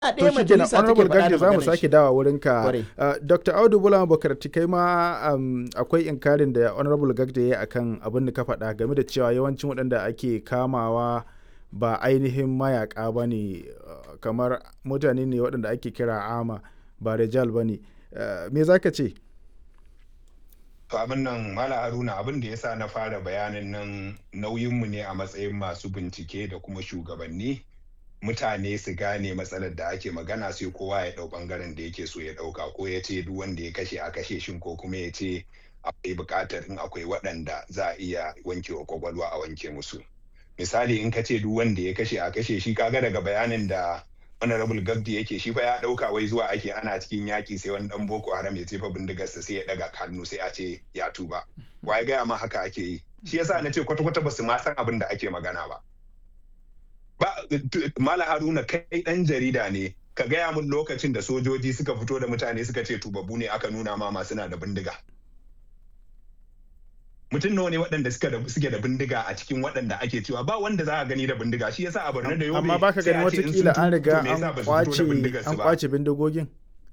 a to ɗaya shi kenan majalisa take honorable faɗa da gagdi za mu maganar sake shi. dawa wurin ka Kwarai. Uh, dr audu bula bakarti kai ma um, akwai inkarin da honorable gagdi ya yi akan abin da ka faɗa game da cewa yawancin waɗanda ake kamawa ba ainihin mayaka ba ne uh, kamar mutane ne waɗanda ake kira ama ba rijal ba ne Uh, me za ka ce To abin nan Mala Haruna abin da ya sa na fara bayanin nan nauyinmu ne a matsayin masu bincike da kuma shugabanni mutane su gane matsalar da ake magana sai kowa ya ɗau ɓangaren da yake so ya ɗauka ko ya ce duk wanda ya kashe a kashe shin ko kuma ya ce akwai buƙatar in akwai waɗanda za a iya wanke wa kwakwalwa a wanke musu. Misali in ka ce duk wanda ya kashe a kashe shi kaga daga bayanin da honorable gabdi yake shi fa ya ɗauka wai zuwa ake ana cikin yaƙi sai wani ɗan boko haram ya jefa bindigarsa sai ya ɗaga hannu sai a ce ya tuba. Wa ya gaya ma haka ake yi. Shi yasa na ce kwata-kwata ba su ma san abin da ake magana ba. ba mala haruna kai dan jarida ne ka gaya mun lokacin da sojoji suka fito da mutane suka ce tubabu ne aka nuna ma masu na da bindiga mutum nawa ne waɗanda suka da suke da bindiga a cikin waɗanda ake cewa ba wanda za a gani da bindiga shi yasa a Borno da Yobe amma baka sai gani a ce in watakila sun an tuba, riga to me yasa an ba su fito da kwace bindigarsu an ba? kwace bindigogin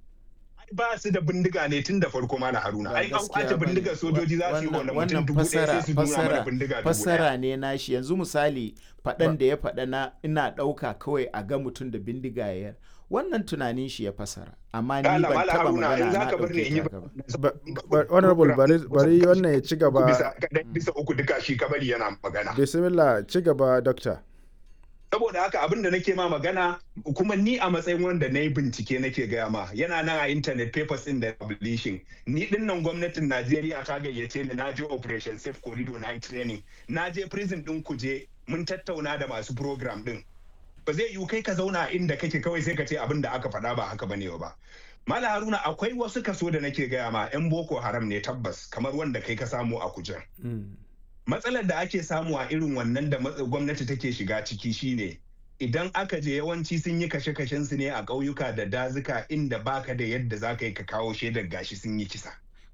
ba su da bindiga ne tun da farko mana haruna Ba ai an gaskiya kwace bane. bindigar sojoji za su yi Wannan- wannan mutum wannan dubu ɗaya sai fassara su nuna mana fassara bindiga dubu ɗaya fassara ne nashi yanzu misali faɗan da ya faɗa na ina ɗauka kawai a ga mutum da bindiga ya wannan tunanin shi ya fassara amma ni Kala, ban Mala taɓa Haruna, magana in za na ka bar ni in yi ɗauke ta haka ba. Ba- ba- honorable bari bari wannan ya ci gaba bisa kaɗai bisa uku duka shi kabari yana magana bismillah ci gaba doctor saboda haka abin da nake ma magana kuma ni a matsayin wanda na yi bincike nake gaya ma yana nan a internet papers in da publishing ni din nan gwamnatin najeriya ta gayyace ni na je operation safe corridor na yi training na je prison din kuje mun tattauna da masu program din ba zai yiwu kai ka zauna a inda kake kawai sai ka ce abin da aka faɗa ba haka bane ba Mala Haruna akwai wasu kaso da nake gaya ma 'yan Boko Haram ne tabbas kamar wanda kai ka samu a kujen. Mm. matsalar da ake samu a irin wannan da matsa- gwamnati take shiga ciki shine idan aka je yawanci sun yi kashe-kashen su ne a ƙauyuka da dazuka inda baka da yadda za ka yi ka kawo shaidar gashi sun yi kisa.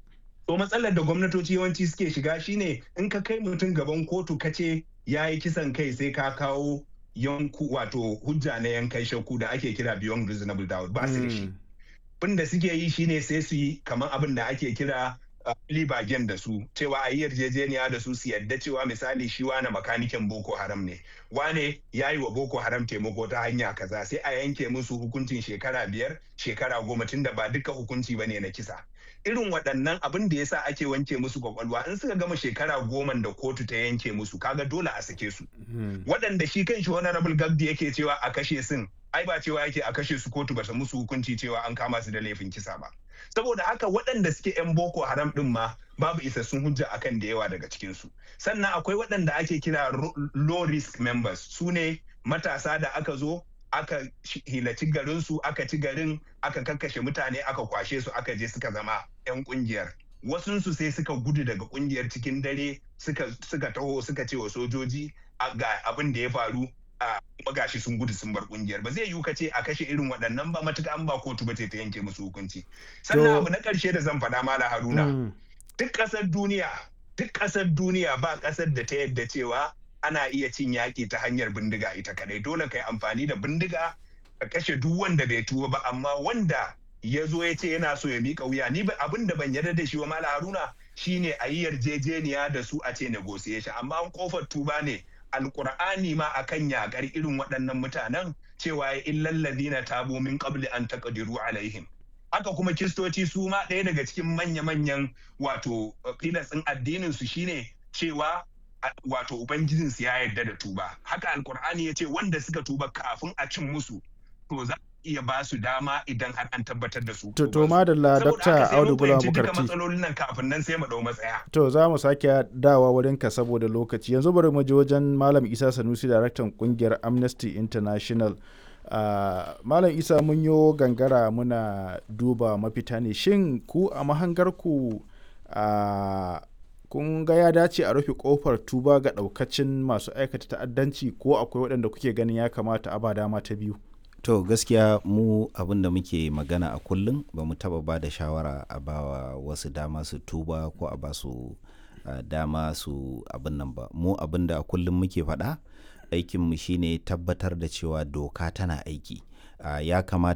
To matsalar da gwamnatoci yawanci suke shiga shine in ka kai mutum gaban kotu ka ce ya yi kisan kai sai ka kawo yanku wato hujja na yankan shakku da ake kira beyond reasonable doubt ba su da shi. Mm. abin da suke yi shine sai su yi kamar abin da ake kira libagen da su cewa a yi yarjejeniya da su su yadda cewa misali shi wane makanikin boko haram ne wane ya yi wa boko haram taimako ta hanya kaza sai a yanke musu hukuncin shekara biyar shekara goma tunda ba duka hukunci ba ne na kisa irin waɗannan abin da yasa ake wanke musu kwakwalwa in suka gama shekara goma da kotu ta yanke musu kaga dole a sake su Mm. waɗanda shi kan shi honorable gabdi yake cewa a kashe sun ai ba cewa yake a kashe su kotu bata musu hukunci cewa an kama su da laifin kisa ba saboda haka waɗanda suke 'yan boko haram ɗin ma babu isassun hujja akan da yawa daga cikinsu sannan akwai waɗanda ake kira ro- low risk members su ne matasa da aka zo aka shi- hilaci garinsu aka ci garin aka kakkashe mutane aka kwashe su aka je suka zama 'yan ƙungiyar wasunsu sai suka gudu daga ƙungiyar cikin dare suka suka taho suka ce wa sojoji a- ga abin da ya faru a kuma gashi sun gudu sun bar kungiyar ba zai yiwu ka ce a kashe irin waɗannan ba matuƙa an ba kotu ba ce ta yanke musu hukunci sannan To- abu na ƙarshe da zan faɗa mala haruna Mm. duk ƙasar duniya duk ƙasar duniya ba ƙasar da ta yadda cewa ana iya cin yaƙi ta hanyar bindiga ita kadai dole ka yi amfani da bindiga ka kashe duk wanda bai tuba ba amma wanda ya zo ya ce yana so ya miƙa wuya ni ba abin da ban yarda da shi wa mala haruna shine a yi yarjejeniya da su a ce negotiation amma an kofar tuba ne alkur'ani ma akan yakar irin waɗannan mutanen cewa ya illal ladina tabu min qabli an taqdiru alaihim haka kuma kiristoci su ma ɗaya daga cikin manya-manyan wato filas ɗin addinin su shine cewa a- wato ubangijin su ya yarda da tuba haka alkur'ani ya ce wanda suka tuba kafin a cin musu to za a iya ba su dama idan har an tabbatar da su To, to tubansu. madalla Saboda Dr. haka sai mun Audu Bula fahimci duka Bukarti. matsalolin nan kafin nan sai mu ɗau matsaya To za mu sake dawa wurinka saboda lokaci. Yanzu bari mu je wajen Malam Isa Sanusi, daraktan kungiyar Amnesty International. Ah, Malam Isa mun yo gangara muna duba mafita ne. Shin ku a mahangarku ah, kun ga ya dace a rufe kofar tuba ga daukacin masu aikata ta'addanci ko akwai waɗanda kuke ganin ya kamata a ba dama ta biyu? To gaskiya mu abin da muke magana a kullum ba mu taba ba da shawara a bawa wasu dama su tuba ko a ba su uh, dama su abin nan ba. Mu abin da a kullum muke faɗa aikinmu shine tabbatar da cewa doka tana aiki. uh, ya kamata